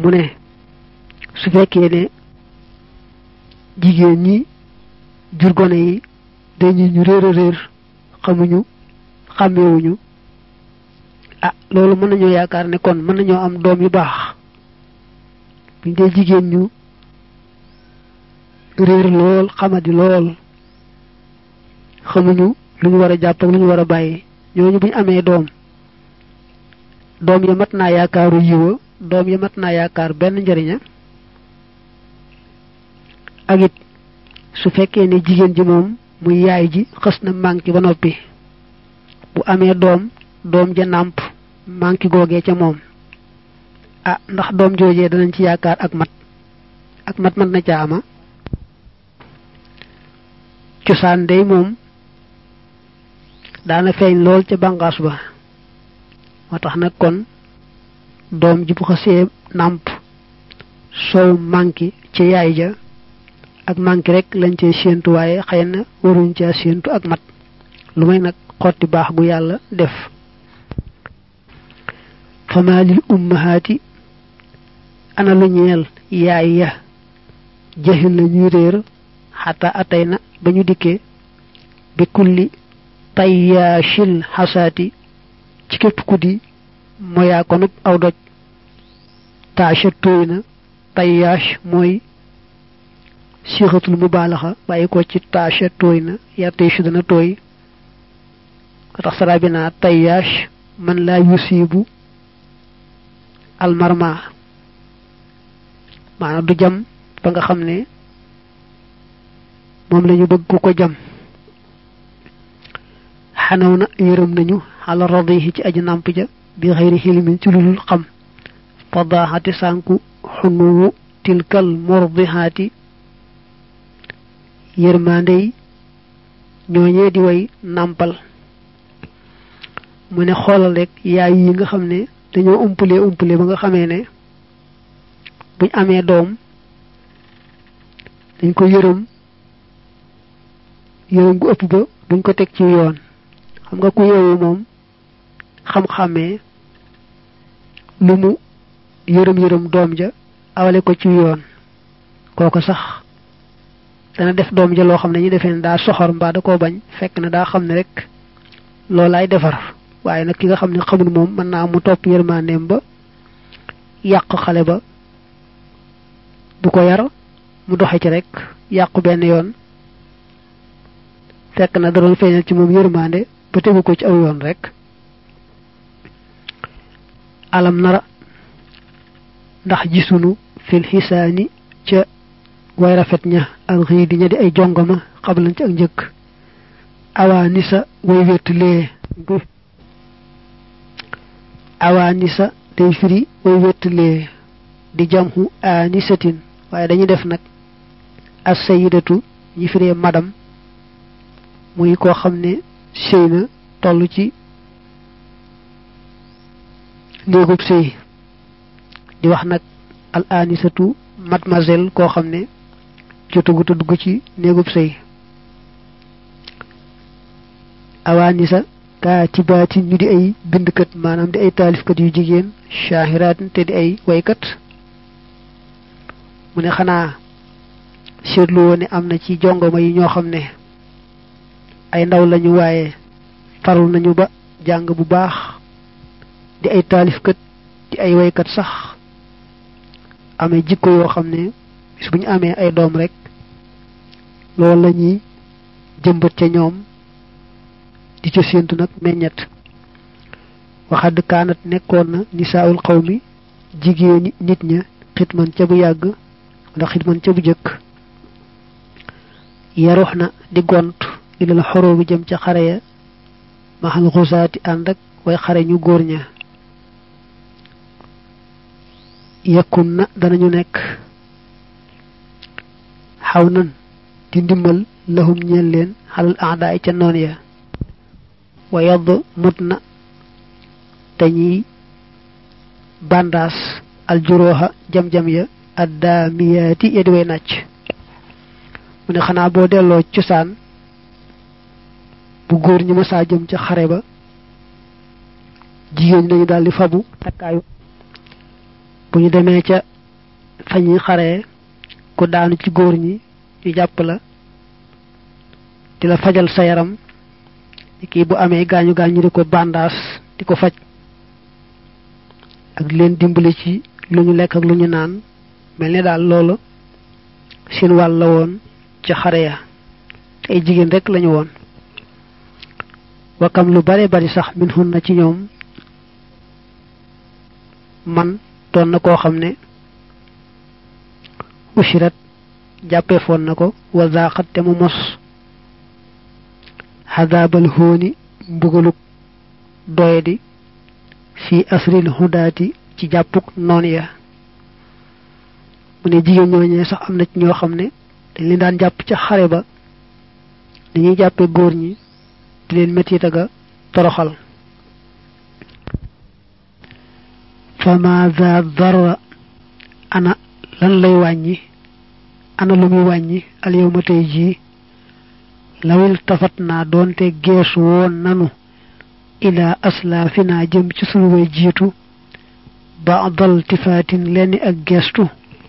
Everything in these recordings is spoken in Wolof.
mu ne su fekkee ne jigéen ñi jur gone yi dañu ñu réer a réer xamuñu xàmmewuñu ah loolu mën nañoo yaakaar ne kon mën nañoo am doom yu baax buñ dee jigéen ñu réer lool xamadi lool xamuñu lu ñu war a jàpp ak lu ñu war a bàyyi ñooñu buñ amee doom doom ya mat naa yaakaaru yiwa doom ya mat naa yaakaar benn njëriña ak it su fekkee ne jigéen ji moom muy yaay ji xës na manqué ba noppi bu amee doom doom ja nàmp manqué googee ca moom ah ndax doom joojee danañ ci yaakaar ak mat ak mat mat na ca ama cosaan day moom daana feeñ lool ca bànqaas ba moo tax nag kon doom ji bu xasee nàmp soow manqué ci yaay ja ak manqué rek lañ cee séentu waaye xëy na waruñ caa séentu ak mat lu may nag xotti baax gu yàlla def fama lil ummahaati ana lu ñeel yaay ya jaxil na ñuy réer xata atay na ba ñu dikkee bi kulli tayyaashil xasaati ci képp ku di moyaa konub aw doj taasha tooy na tayyaash mooy sixatul mubaalaxa bàyyi ko ci taasha tooy na yartey su dana tooy tax sara bi naa tayyaash man laa yusiibu almarma maanaam du jam ba nga xam ne moom lañu bëgg ku ko jam xanaw na yërëm nañu xala radihi ci aji nàmp ja bi xëyri xilimin ci lulul xam fadaaxati sànku xunuwu tilkal mordihaati yërmandey ñooñee di way nàmpal mu ne xoolal rek yaay yi nga xam ne dañoo umpale umpale ba nga xamee ne buñ amee doom dañ ko yërëm yërëm gu ëpp ba duñ ko teg ci yoon xam nga ku yeewu moom xam-xamee lu mu yërëm yërëm doom ja awale ko ci yoon kooko sax dana def doom ja loo xam ne ñu defee ne daa soxor mbaa da koo bañ fekk na daa xam ne rek loolaay defar waaye nag ki nga xam ne xamul moom mën naa mu topp yërmandeem ba yàq xale ba du ko yar mu doxe ci rek yàqu benn yoon fekk na da doon feeñal ci moom yërmande ba tegu ko ci aw yoon rek alam nara ndax gisunu fil xisaani ca way rafet ña al xiidi ña di ay jongama xablan ci ak njëkk awaanisa way wéttulee awaanisa day firi way wéttulee di jamhu aanisatin waaye dañuy def nag as sayidatu ñi firee madam muy koo xam ne sëy na toll ci néegub sëy di wax nag al anisatu mademoiselle koo xam ne jotagut a dugg ci néegub sëy awaanisa kaatibaati ñu di ay bindkat maanaam di ay taalifkat yu jigéen shahiraat te di ay waykat mu ne xanaa seetlu woo ne am na ci jongoma yi ñoo xam ne ay ndaw lañu waaye farlu nañu ba jàng bu baax di ay taalifkat di ay waykat sax amee jikko yoo xam ne bis bu ñu amee ay doom rek loolu la ñuy jëmbat ca ñoom di ca séentu nag meññet waxadd kaanat nekkoon na nisaawul xaw mi jigéeni nit ña xitman ca bu yàgg wala xitman ca bu jëkk yarux na di gont ilal xoroo bi jëm ca xare ya maxal xusaati ànd ak way xare ñu góor ña yekkun na danañu nekk xaw nan di ndimmal lahum ñeel leen xalal aadaay ca noon ya wa yadd mut na dañuy bandaas aljuróoxa jam-jam ya addaamiyaati ya di way nàcc mu ne xanaa boo delloo cosaan bu góor ñi masaa jëm ca xare ba jigéen ñi dañu daal di fabu takkaayu bu ñu demee ca fa ñuy xaree ku daanu ci góor ñi ñu jàpp la di la fajal sa yaram kii bu amee gaañu gaañu di ko bandaas di ko faj ak leen dimbali ci lu ñu lekk ak lu ñu naan mel ni daal loolu seen wàll la woon ca xare ya te ay jigéen rek lañu woon wakam lu bare bari sax min hun na ci ñoom man doon na koo xam ne ushirat jàppee foon na ko wa zaqat te mu mos xadaabal hóoni mbugaluk doyadi fi asril hudaati ci jàppuk noon ya mu ne jigéen ñooñee sax am na ci ñoo xam ne dañ leen daan jàpp ca xare ba dañuy jàppe góor ñi di leen mettit aga toroxal fama za darra ana lan lay wàññi ana lu muy wàññi al yawma tey jii lawil tafat naa doonte geesu woon nanu ila aslaafina jëm ci sunu way jiitu baadal tifaatin lenn ak geestu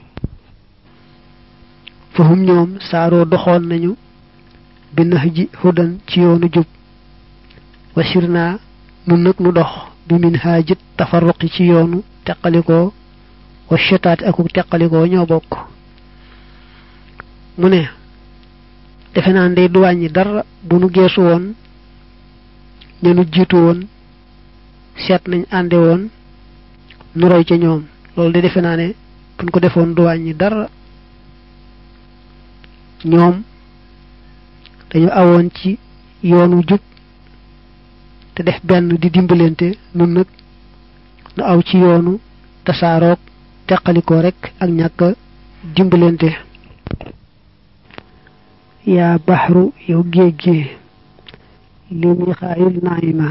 fahum ñoom saaroo doxoon nañu bi nax ji hudan ci yoonu jub wasir naa nun nag nu dox bi min haajit tafarruqi ci yoonu teqalikoo wa shetaati akuk teqalikoo ñoo bokk mu ne defe naa ndey du wàññi dara bu nu geesu woon ñenu jiitu woon seet nañ ànde woon nu roy ca ñoom loolu de defe naa ne buñ ko defoon du wàññi dara ñoom dañu awoon ci yoonu jub te def benn di dimbalante nun nag nu aw ci yoonu tasaaroog teqalikoo rek ak ñàkk dimbalante yaa baxru yow géej gi li muy xaayil naayima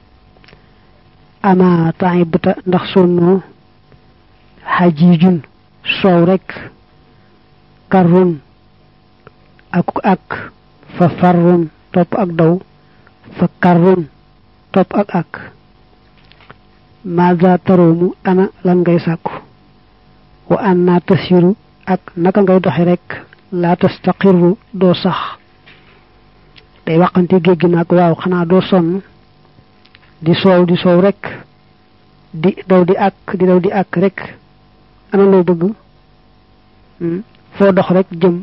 ama taibta ndax sonnoo xajiijun soow rek karrun ak ak fa farrun topp ak daw fa karrun topp ak ak maza taroomu ana lan ngay sàkku wa an naa tasiru ak naka ngay doxe rek laa tastaqirru doo sax day waxante géej gi nag waaw xanaa doo sonn di soow di soow rek di daw di àkk di daw di àkk rek ana loo bëgg foo dox rek jëm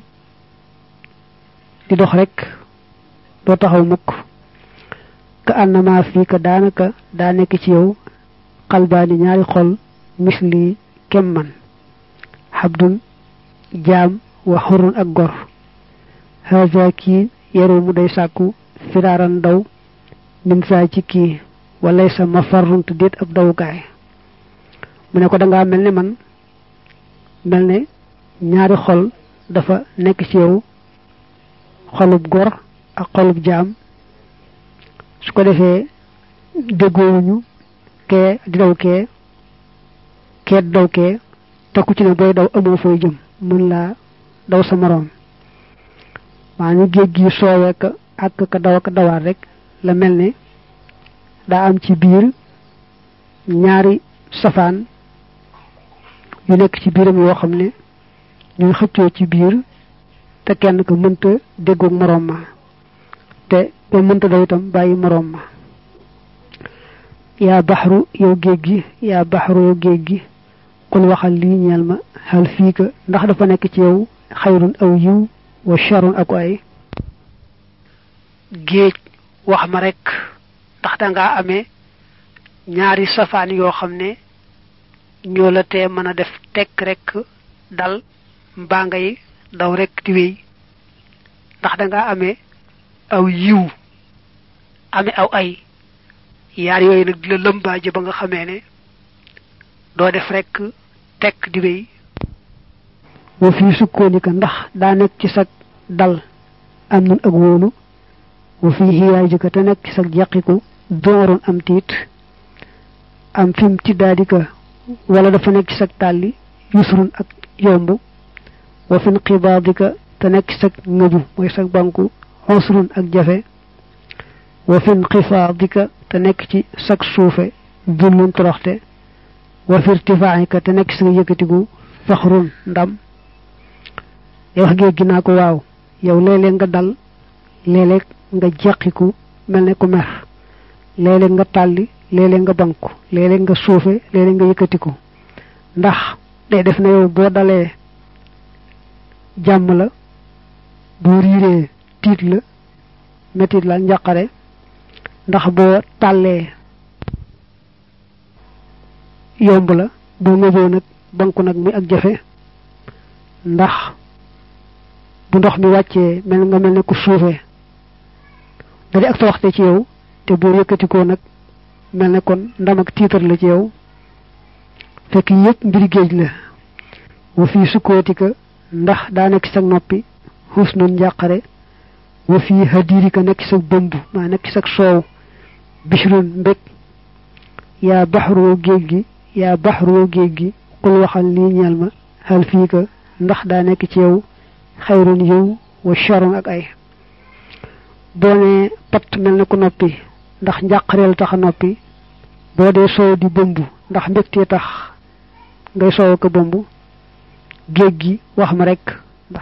di dox rek doo taxaw mukk ka annama fii ka daanaka daa nekk ci yow xalbaani ñaari xol misli kem man xabdun jaam wa xurun ak gor haza kii yaru mu day sàkku firaaran daw min saa ci kii walay sa ma farrunt déet ab dawukaay mu ne ko dangaa mel ne man mel ne ñaari xol dafa nekk ci yow xolub gor ak xolub jaam su ko defee déggoowuñu kee di daw kee kee di daw kee te ku ci ne booy daw amoo fooy jëm mën laa daw sa moroom maa ni géej gi soowee ka ak ka daw ak dawaat rek la mel ne daa am ci biir ñaari safaan yu nekk ci biiram yoo xam ne ñuy xëccoo ci biir te kenn ko mënta déggoog moroom ma te ba mënta daw itam bàyyi moroom ma yaa baxaru yow géej gi yaa baxaru yow géej gi kul waxal lii ñeel ma xal fii ka ndax dafa nekk ci yow xayrun aw yiw wa charun ak ay géej wax ma rek ndax dangaa amee ñaari safaan yoo xam ne ñoo la tee mën a def tekk rek dal mbaa ngay daw rek di wéy ndax dangaa amee aw yiw amee aw ay yaar yooyu nag di la lëmbaaje ba nga xamee ne doo def rek tekk di wéy wa fii sukkoonika ndax daa nekk ci sag dal am nun ak wóolu wa fii xiyaajika te nekk ci sag jàqiku dooroon am tiit am fim ci daadika wala dafa nekk ci sag tàlli yusrun ak yomb wa fin xibaadika te nekk ci sag ngëbu mooy sag banku xosrun ak jafe wa fin xifaadika te nekk ci sag suufe dullun toroxte wa fi irtifaa'ika te nekk ci sag yëkkatigu faxrun ndam day wax géej gi naa ko waaw yow léeg-léeg nga dal léeg-léeg nga jeqiku mel ne ku mer léeg-léeg nga tàlli léeg-léeg nga banku léeg-léeg nga suufe léeg-léeg nga yëkkatiku ndax day def na yow boo dalee jàmm la boo riiree tiit la metit la njaqare ndax boo tàllee yomb la boo ngëboo nag banku nag muy ak jafe ndax bu ndox mi wàccee mel nga mel ne ku suufee da di ak waxte ci yow te boo yëkkatikoo nag mel ne kon ndam ak tiitar la ci yow fekk yëpp mbiri géej la wa fii sukkootika ndax daa nekk ci sa noppi xuus nun njàqare wa fii hadirika nekk ci sa bëmb maa nekk ci sa soow bishrun mbég yaa baxaroo géej gi yaa baxaroo géej gi xul waxal lii ñeel ma xal fii ka ndax daa nekk ci yow xayrun yiw wa sharon ak ay boo ne pat mel ne ku noppi ndax njàqareel tax a noppi boo dee soow di bëmb ndax mbégtee tax ngay soow ko bëmb géej gi wax ma rek ndax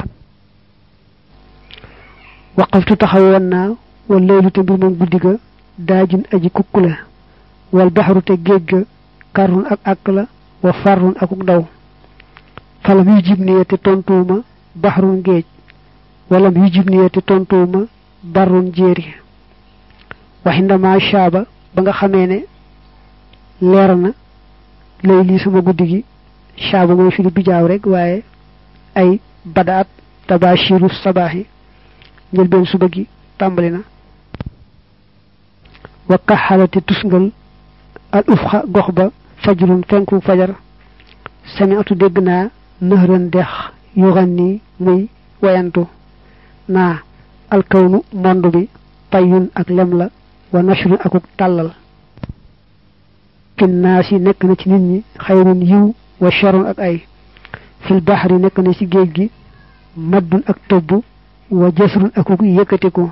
waqaftu taxawoon naa wal laylu te mbir moom guddi ga daajun aji kukk la wal baxaru te géej ga karrun ak àkk la wa farrun akuk daw falam yu jib niye te tontuwuma baxrun géej walam yu jib niye te tontuwuma barrun jéeri waxindama shaaba ba nga xamee ne leer na lay lii sama guddi gi shaaba mooy firi bijaaw rek waaye ay badaat tabashiru sabaaxi njëlbeen suba gi tàmbali na wa kaxalate tusngal al ufxa gox ba fajrun fenku fajar sami'tu dégg naa nëxëran dex yuxan nii muy wayantu naa alkawnu monde bi tayyun ak lem la wa nashrun akuk tàllal kinnaas yi nekk na ci nit ñi xayrun yiw wa sharun ak ay fil baxri nekk na ci géej gi maddun ak tëbb wa jasrun akuk yëkkatiku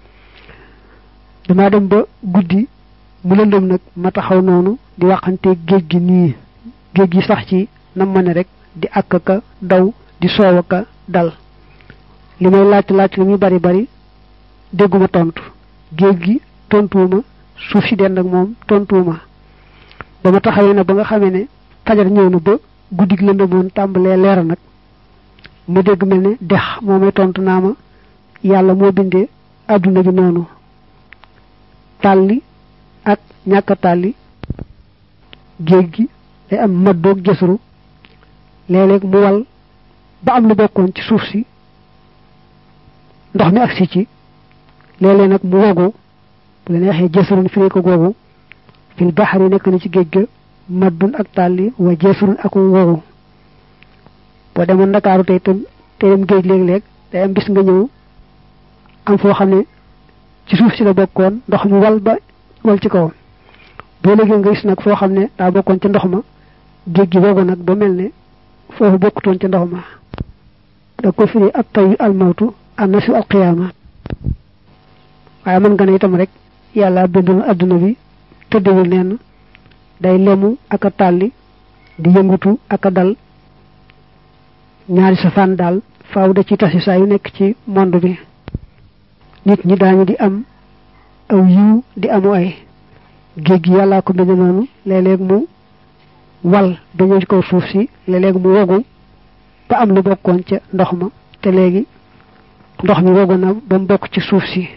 dama dem ba guddi mu lëndëm nag ma taxaw noonu di waxante géej gi nii géej gi sax ci nam ma ne rek di àkk ka daw di soow ka dal li may laaj laaj li muy bari bari dégguma tontu géej gi tontuwuma suuf si dend ak moom tontuwuma ba ma taxawee nag ba nga xamee ne fajar ñëw na ba guddi gi lëndëmoon tàmbalee leer nag mu dégg mel ne dex moo may tontu naa ma yàlla moo bindee àdduna bi noonu tàlli ak ñàkk tàlli géej gi day am maddoog jësru léeg-léeg mu wal ba am lu bokkoon ci suuf si ndox mi agsi ci léeg-léeg nag mu wogu bu la neexee jësrun firee ko googu fil baxari nekk na ci géej ga maddun ak tàlli wa jësrun ak wogu boo demoon ndakaaru tey tam tey dem géej léeg-léeg day am bis nga ñëw am foo xam ne ci suuf si la bokkoon ndox mi wal ba wal ci kawam boo léegi nga gis nag foo xam ne daa bokkoon ca ndox ma géej gi wogu nag ba mel ne foofu bokkutoon ca ndox ma da ko firi ab tayu almawtu annasu alqiyaama waaye mën nga ne itam rek yàlla bindoon adduna bi tëddewul neen day lemu ak a tàlli di yëngutu ak a dal ñaari safaan daal faaw da ci tasi saa yu nekk ci monde bi nit ñi daañu di am aw yiw di amu ay géej gi yàllaa ko bind noonu léeg-léeg mu wal ba ñëw ci kaw suuf si léeg-léeg mu wogu ba am lu bokkoon ca ndox ma te léegi ndox mi wogu na ba mu bokk ci suuf si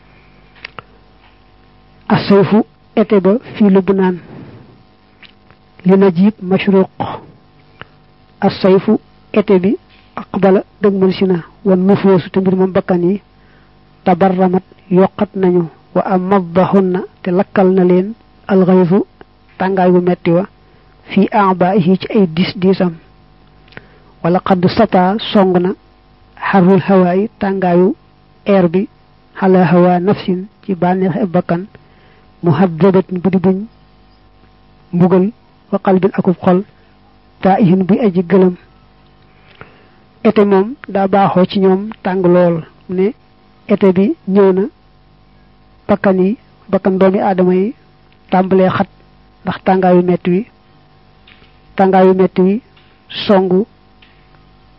asayfu été ba fii lu bu naan li na jiib mashruq asayfu été bi aqbala dëgmal si na wan nufoosu te mbir moom bakkan yi tabarramat yokkat nañu wa am maddahunna te lakkal na leen alxayfu tàngaay bu metti wa fii abaihi ci ay dis diisam wala xadd sata song na xarul hawaayi tàngaayu air bi xala hawa nafsin ci bànneex ab bakkan muhaddabatin bu di buñ mbugal wa qalbin akub xol taihin buy aji gëlëm été moom daa baaxoo ci ñoom tàng lool ne été bi ñëw na bakkan yi bakkan doomi aadama yi tàmbalee xat ndax tàngaayu metti wi tàngaayu metti wi songu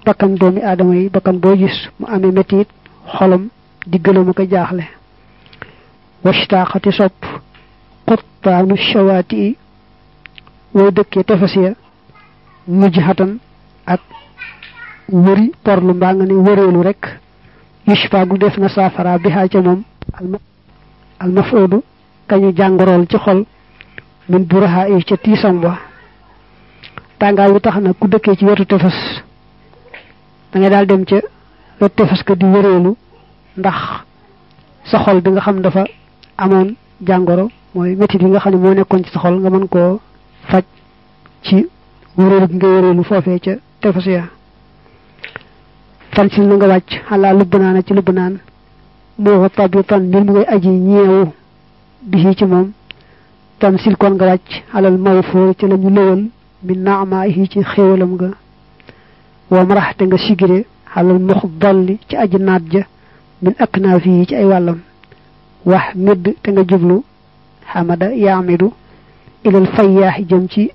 bakkan doomi aadama yi bakkan boo gis mu amee metit xolam di gëlëm ko jaaxle washtaqati sopp quttaanu shawaati yi way dëkkee tefes ya mujj xatan ak wëri porlu mbaa nga ne wëreelu rek yushfa gu def na saafara bi xaa ca moom al mafoodu kañu jàngorool ci xol min buraha yi ca tiisam wa tàngaay bi tax na ku dëkkee ci wetu tefes da ngay daal dem ca wetu tefes ka di wëreelu ndax sa xol bi nga xam dafa amoon jàngoro mooy métit yi nga xam ne moo nekkoon ci sa xol nga mën koo faj ci wëreelu gi nga wëreelu foofee ca tefes ya fan sil na nga wàcc xalaa lubb naana ci lubb naan moo tabitan mbir mu ngay aji ñeewu bi ci moom tam sil kon nga wàcc alal mawfoor ci la ñu lëwal mi naama yi ci xéewalam nga wa maraxte nga sigire alal mux dolli ci aji naat ja min ak naa fii ci ay wàllam wax midd te nga jublu xamada yaamidu ilal fayyaaxi jëm ci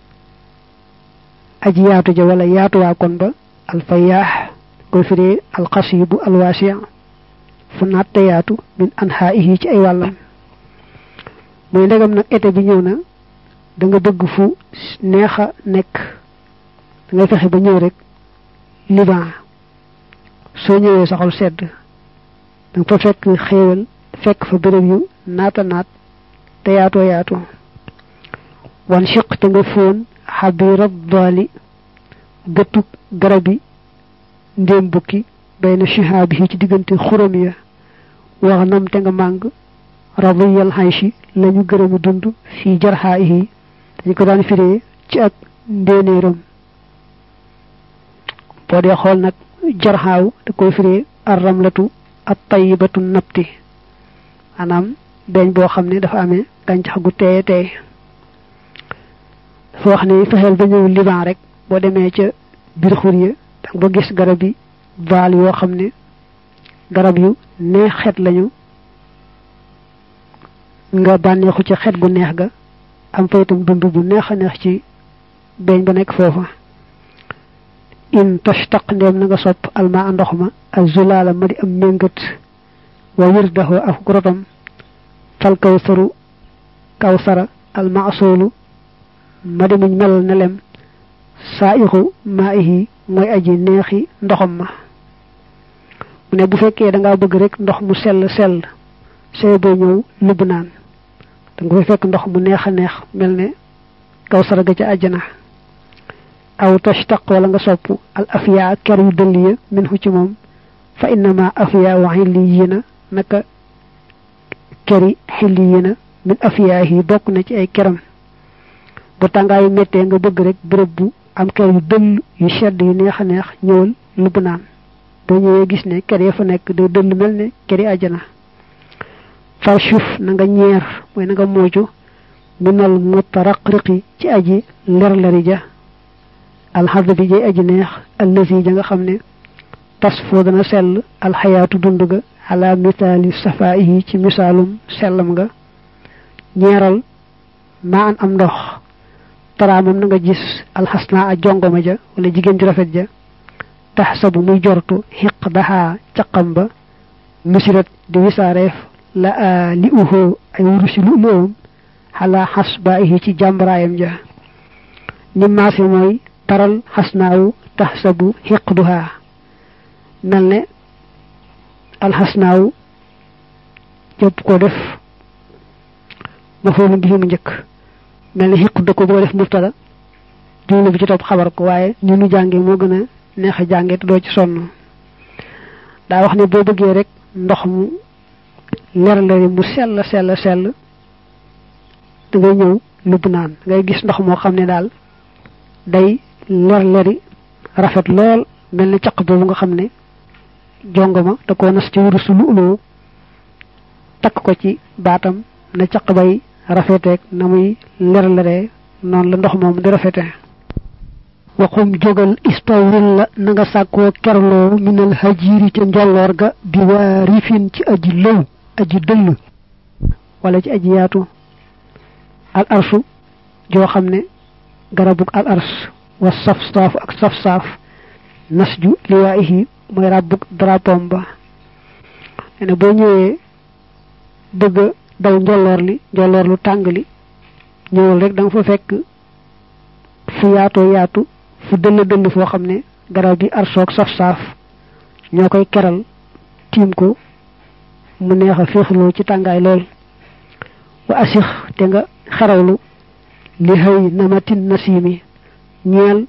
aji yaatu ja wala yaatuwaa kon ba al fayyaax koy firee alxasibu alwaasi fu naat te yaatu min anxaa yi ci ay wàllam muy ndegam nag été bi ñëw na da nga bëgg fu neex a nekk da ngay fexe ba ñëw rek liban soo ñëwee saxol sedd da nga fa fekk xéewal fekk fa béréb yu naata naat te yaatoo yaatoo wan chiq te nga fóon xabirab dooli gëttu garabi ndéem bukki bay na chihaabi yi ci diggante xuram ya wax nam te nga màng radiyal xaysi lañu gërëmi dund fii jarxaa yi dañu ko daan firee ci ak ndéenéeram boo dee xool nag jarxaaw da koy firee arramlatu at tayyibatu nabti maanaam beñ boo xam ne dafa amee gàncax gu teeye teey dafa wax ne fexeel ba ñëw liban rek boo demee ca biir xur ya danga ba gis garab yi baal yoo xam ne garab yu neex xet lañu nga bànneexu ci xet gu neex ga am fa itam dund bu neex a neex ci beñ ba nekk foofa in toshtaq ndéem na nga sopp alma ndox ma azulaala ma di am méngat wa wirdahu ak grotam fal kawsaru kawsara almasoolu ma di muñ melal ne lem saa ixu maa ihi mooy aji neexi ndoxam ma mu ne bu fekkee da ngaa bëgg rek ndox mu sell sell see boo ñëw lubb naan da nga fay fekk ndox mu neex a neex mel ne kawsara ga ca àjjana aw tashtaq wala nga sopp al afiya ker yu dëll ya min hu ci moom fa innama afiya wa xilliyina naka keri xilliyina min afiya yi bokk na ci ay keram bu tàngaayu méttee nga bëgg rek béréb bu am ker yu dëll yu sedd yu neex a neex ñëwal lubb naan boo ñëwee gis ne ker ya fa nekk day dëll mel ne keri àjjana faw suuf na nga ñeer mooy na nga mooju minal mutaraqriqi ci aji ler-leri ja alxarda bi jay aji neex allasi ja nga xam ne tas foo dana sell alxayaatu dund ga ala misaali safaayi ci misaalum sellam nga ñeeral maa an am ndox taraamam na nga gis alxasnaa a jongoma ja wala jigéen ju rafet ja tax sabu muy jortu xiq daxaa caqam ba musirat di wisaareef la a li uxoo ay wurusi lu loom xalaa xas ba ihi ci jàmbaraayam ja ni maase mooy taral xasnaawu tax sabu xiq duhaa mel ne alxasnaawu jëpp ko def ma foofu bi mu njëkk mel ne xiq da ko boo def mubtada jumla bi ci topp xabar ko waaye ni nu jànge moo gën a neex a jànge te doo ci sonn daa wax ne boo bëggee rek ndox mu leer leeri mu sell sell sell da ngay ñëw lubb naan ngay gis ndox moo xam ne daal day leer leeri rafet lool mel ni caq boobu nga xam ne jongoma da koo nas ci wurusu lu uloo takk ko ci baatam na caq bay rafeteeg na muy leer leree noonu la ndox moom di rafete waxum jógal istawril la na nga sàkkoo kerloo minal hajiiri ca njolloor ga bi waa rifin ci aji lëw aji dëll wala ci aji yaatu al arsu joo xam ne garabug al ars wa saf saaf ak saf saaf nasju liwaayihi mooy ràbbuk drapom ba ne boo ñëwee bëgg daw njolloor li njolloor lu tàng li ñëwul rek da nga fa fekk fu yaatoo yaatu fu dëll dëll foo xam ne garab bi arsoog saf saaf ñoo koy keral tiim ko mu neex a féexloo ci tàngaay lool wa asix te nga xarawlu li xëy namatin nasimi ñeel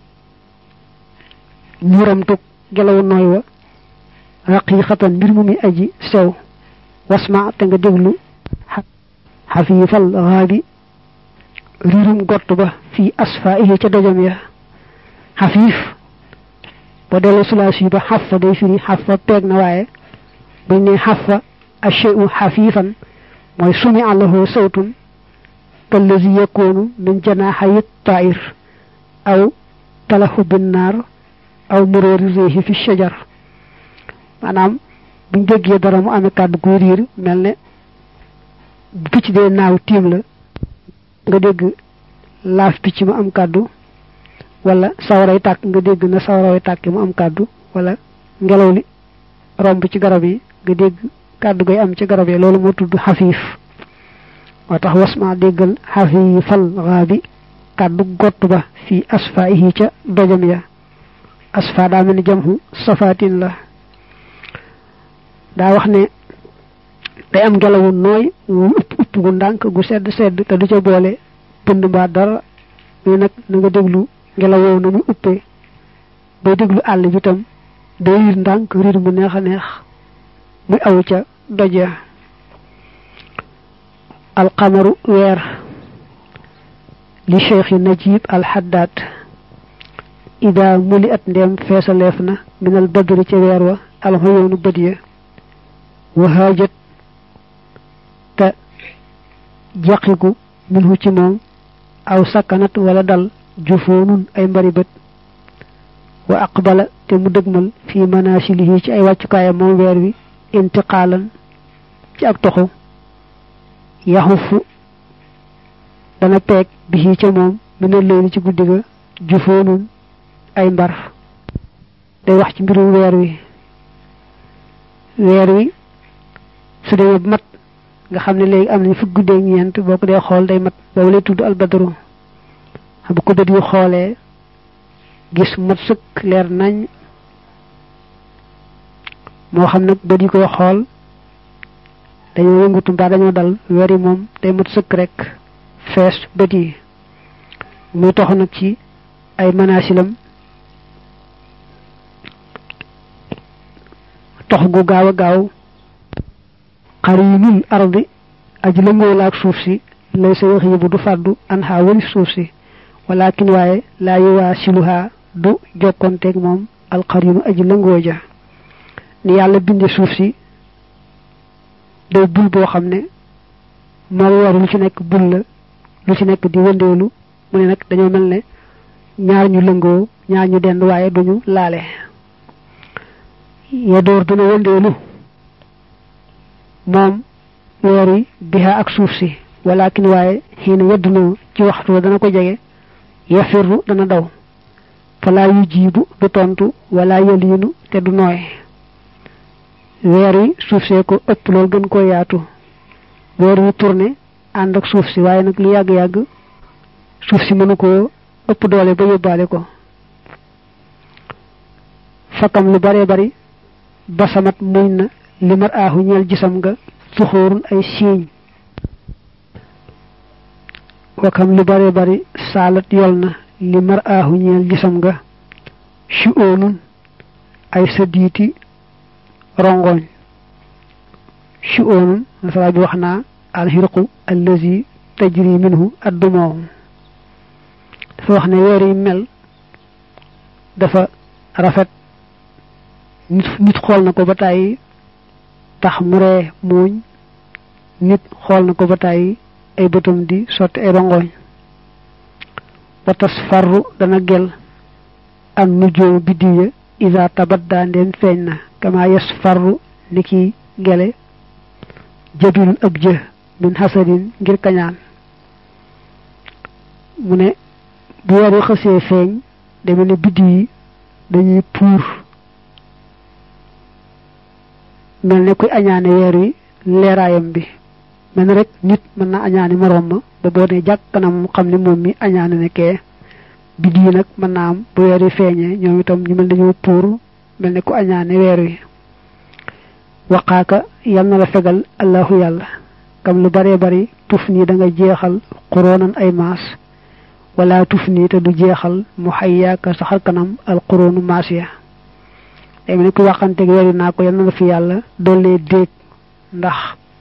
ñuramtug gelaw nooy wa raqiqatan mbir mu mi aji sew wasma te nga déglu xafiifal xaabi riirum gott ba fii asfa ihi ca dojam ya xafiif boo delloo sulaas yi ba xafa day firi xafa peeg na waaye buñ ne xafa asheu xafiifan mooy sumi allahu sawtun kallazi yakunu min janaxayi tair aw talahu binnaar aw muróori réexi fi shajar maanaam buñ déggee dara mu amee kàddu guy riir mel ne bu picc dee naaw tiim la nga dégg laaf picc mu am kàddu wala sawaray tàkk nga dégg na sawaray tàkk mu am kàddu wala ngelaw li romb ci garab yi nga dégg kàddu gay am ci garab yi loolu moo tudd xafiif moo tax wasma déggal xafiifal xaabi kàddu gott ba fii asfa ihi ca dojam ya asfa daa mel ni jamhu safatin la daa wax ne day am ngelawu nooy wu upp upp gu ndànk gu sedd sedd te du ca boole pënd mbaa dara mais nag na nga déglu ngelaw woowu na muy uppee booy déglu àll bi tam day riir ndànk riir mu neex a neex muy aw ca doja alxamaru weer li cheikh najib alxaddaat ida muli at ndeem feesaleef na minal badri ca weer wa alxoyoonu bët ya wahaajat te jaqigu minhu ci moom aw sakkanat wala dal jufoonun ay mbari bët wa aqbala te mu dëgmal fi manasilihi ci ay wàccukaayam moom weer wi intiqaalan ci ak toxu yaxufu dana peeg bi ca moom mina leeni ci guddi ga jufoonun ay mbar day wax ci mbirum weer wi weer wi su demee mat nga xam ne léegi am nañ fukk guddeeg ñeent boo ko dee xool day mat boobu lay tudd albadru bu ko bët yu xoolee gis mat sëkk leer nañ moo xam nag bët yi koy xool dañoo yëngutu mbaa dañoo dal weer yi moom day mat sëkk rek fees bët yi muy tox nag ci ay manasilam tox gu gaaw a gaaw xarinul ardi aji lëngoo la ak suuf si lay sa wax yëbu du fàddu an xaa wali suuf si walakin waaye laa yuwaa siluhaa du jokkonteeg moom alxarinu aji lëngoo ja ni yàlla binde suuf si day bul boo xam ne moo war lu ci nekk bul la lu ci nekk di wëndeelu mu ne nag dañoo mel ne ñaar ñu lëngoo ñaar ñu dend waaye duñu laale ya door dina wëndeelu moom weer wi biha ak suuf si walakin waaye xiina yeddunoo ci waxtu wa dana ko jege yafirru dana daw falaa yu jiibu du tontu wala yaliinu te du nooy weer wi suuf see ko ëpp lool gën koo yaatu weer wi tourné ànd ak suuf si waaye nag lu yàgg-yàgg suuf si mënu koo ëpp doole ba yóbbaale ko fakam lu bare bari basamat muñ na li mar aaxu ñeel gisam nga suxóorun ay siiñ wakam lu bare bari saalat yol na li mar aaxu ñeel gisam nga chu oonun ay sadiiti rongoñ chu oonun nasara bi wax naa alxirqu allazi tajri minhu addumoo dafa wax ne weer yi mel dafa rafet nit nit xool na ko ba tàyyi tax mu ree muuñ nit xool na ko ba tàyyi ay bëtam di sotti ay rongoñ watas farru dana gel an nujoo biddiw ya isa tabadda ndeen feeñ na kama yes farru ni ki gele jadul ab jë min hasadin ngir kañaan mu ne bu weeru xësee feeñ deme ne biddiw yi dañuy puur mel ne kuy añaane weer wi leeraayam bi mel ne rek nit mën na añaane moroom ma ba boo ne jàkk kanam xam ne moom mi añaane ne kee biddi yi nag mën naa am bu weer wi feeñee ñoom itam ñu mel dañoo puur mel ne ku añaane weer wi waqaaka yal na la fegal allahu yàlla kam lu bare bari tuf nii da nga jeexal xuroonan ay maas wala tuf nii te du jeexal mu xayyaaka saxar kanam al xuroonu maas ya day mel ne ku waxanteeg weer wi naa ko yal na la fi yàlla dollee déeg ndax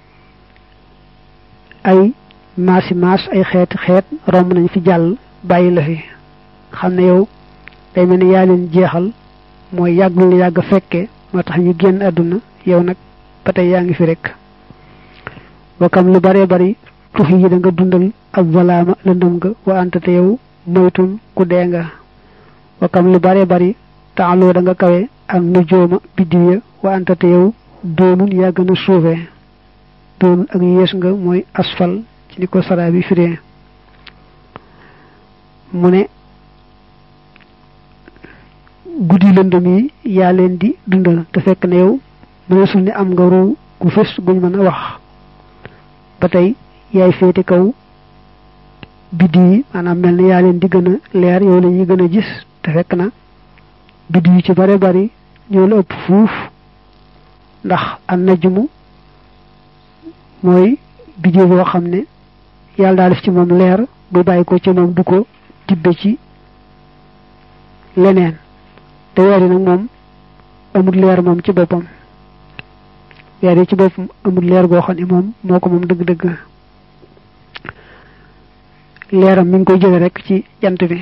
ay maasi maas ay xeeti xeet romb nañ fi jàll bàyyi la fi xam ne yow day mel ni yaa leen jeexal mooy yàgg lu yàgg fekke moo tax ñu génn àdduna yow nag ba tey yaa ngi fi rek wakam lu bare bari tux yi da nga dundal ak zalaama lëndëm nga wa anta te yow moytun ku dee nga wakam lu bare bari taaloo da nga kawe ak nujooma biddiw ya wa anta te yow doonun yaa gën a suufee doonun ak yées nga mooy asfal ci ni ko saraa bi firee mu ne guddi lëndëm yi yaa leen di dundal te fekk na yow mëneesul ni am nga ruu gu fës guñ mën a wax ba tey yaay féete kaw biddi yi maanaam mel ni yaa leen di gën a leer yow la ñuy gën a gis te fekk na biddi yi ci bare bari ñoo la ëpp fuuf ndax an najmu mooy biddi boo xam ne yàlla daa def ci moom leer bu bàyyi ko ci moom du ko tibbe ci leneen te weer yi nag moom amul leer moom ci boppam weer yi ci boppam amul leer goo xam ne moom moo ko moom dëgg-dëgg leeram mi ngi koy jële rek ci jant bi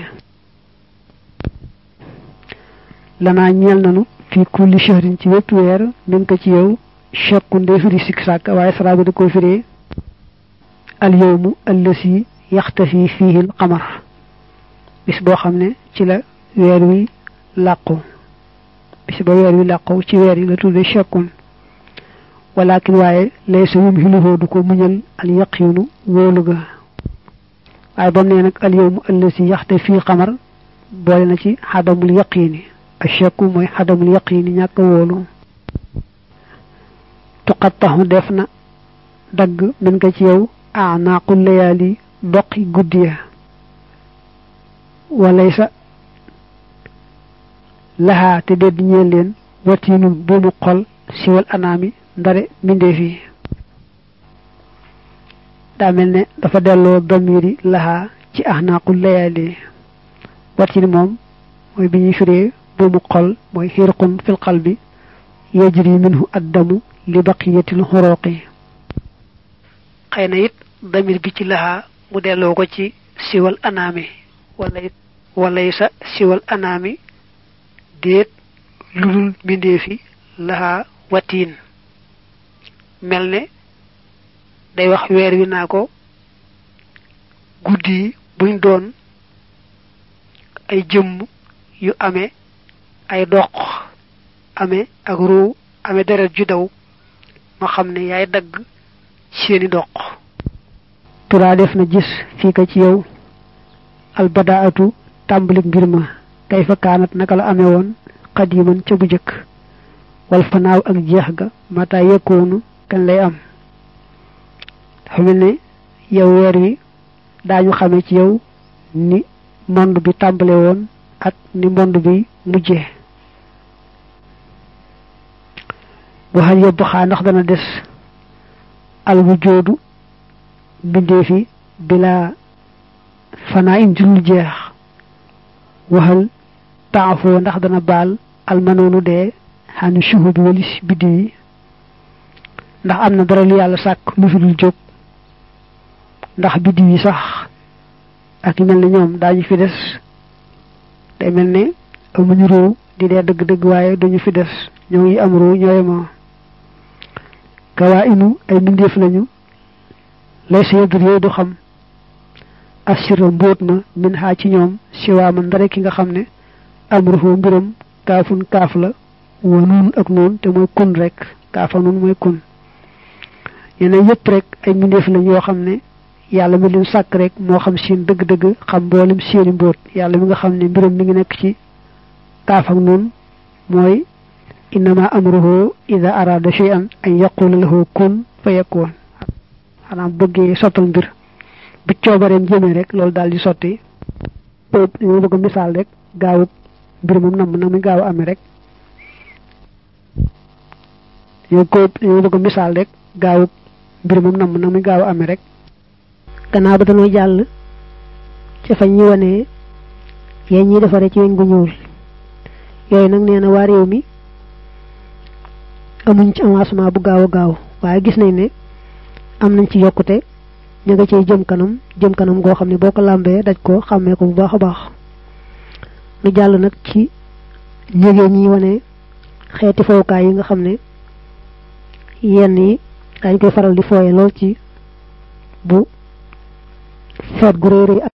lanaa ñeel nanu fi kulli shahrin ci wépp weer mi ngi ko ci yow chakkun day firi sikk sàkk waaye saraa bi da koy firee al yawmu allasi yaxtafi fihi al qamar bis boo xam ne ci la weer wi làqu bis ba weer wi làqu ci weer yi la tudde chakkun walakin waaye lay sa yum xiluhoo du ko muñal al yaqinu wóolu ga waaye ba mu ne nag al yawmu allasi yaxte fii xamar boole na ci xadamul yaqini achakku mooy xadamul yaqini ñàkk wóolu tuqattaxu def na dagg min ko ci yow anaaqul layaali doqi guddi ya walay sa laxaa te dedd ñeel leen watiinul buumu xol siwal anaami ndare mbindeef yi daa mel ne dafa delloo damiri laxaa ci ahnaaqul layaali watiin moom mooy bi ñuy firee buumu xol mooy xirqun fil qalbi yajri minhu addamu li baqiyatil xuruqi xëy na it damir bi ci laxaa mu delloo ko ci siwal anaami wala it walay sa siwal anaami déet lulul mbindeefi laxaa watiin mel ne day wax weer wi naa ko guddi yi buñ doon ay jëmm yu amee ay doq amee ak ruu amee deret ju daw ma xam ne yaay dagg seeni doq turaa def na gis fii ka ci yow albadaatu tàmbalik mbir ma kay fa kaanat naka la amee woon xadiman ca bu jëkk wal fanaaw ak jeex ga mata yekkoonu kañ lay am dafa mel ne yow weer wi daañu xame ci yow ni monde bi tàmbale woon ak ni monde bi mujjee waxal yóbbu xaa ndax dana des al wujoodu mbindeef yi bila fanaa in jullu jeex waxal taafoo ndax dana baal almanoonu dee xani suhu bi walis biddi yi ndax am na dara lu yàlla sàkk lu fi dul jóg ndax biddi yi sax ak mel ne ñoom daañu fi des day mel ne amuñu ruu di dee dëgg-dëgg waaye duñu fi des ñoo ngi am ruu ñooy ma gawaa inu ay mbindeef lañu lay sa yëddur yooyu du xam assira mbóot ma min xaa ci ñoom siwaama ndare ki nga xam ne amruhu mbiram kaafun kaaf la wa nuun ak nuun te mooy kun rek kaafa nuun mooy kun yeneen yëpp rek ay mbindeef lañ yoo xam ne yàlla mi leen sàkk rek moo xam seen dëgg-dëgg xam mboolem seeni mbóot yàlla mi nga xam ne mbiram mi ngi nekk ci kaaf ak nun mooy innama amruhu ida arada shay'an an yaqula lahu kun fa yakun xanaa bëggee sottal mbir bu coobareem jëmee rek loolu daal di sotti ñu bëgg misaal rek gaawub mbir moom nam na muy gaaw amee rek yow ko ñu bëgg misaal rek gaawub mbir moom nam na muy gaaw amee rek gannaaw ba dañoo jàll ci fañ ñi wane yéen ñi defare ci weñ gu ñuul yooyu nag nee na waa réew mi amuñ ci avancement bu gaaw a gaaw waaye gis nañ ne am nañ ci yokkute ñu nga cay jëm kanam jëm kanam goo xam ne boo ko làmbee daj ko xàmmee ko bu baax a baax nu jàll nag ci njëgeen ñi wane xeeti fowukaay yi nga xam ne yenn yi dañ koy faral di fooye lool ci bu feet gu réy réy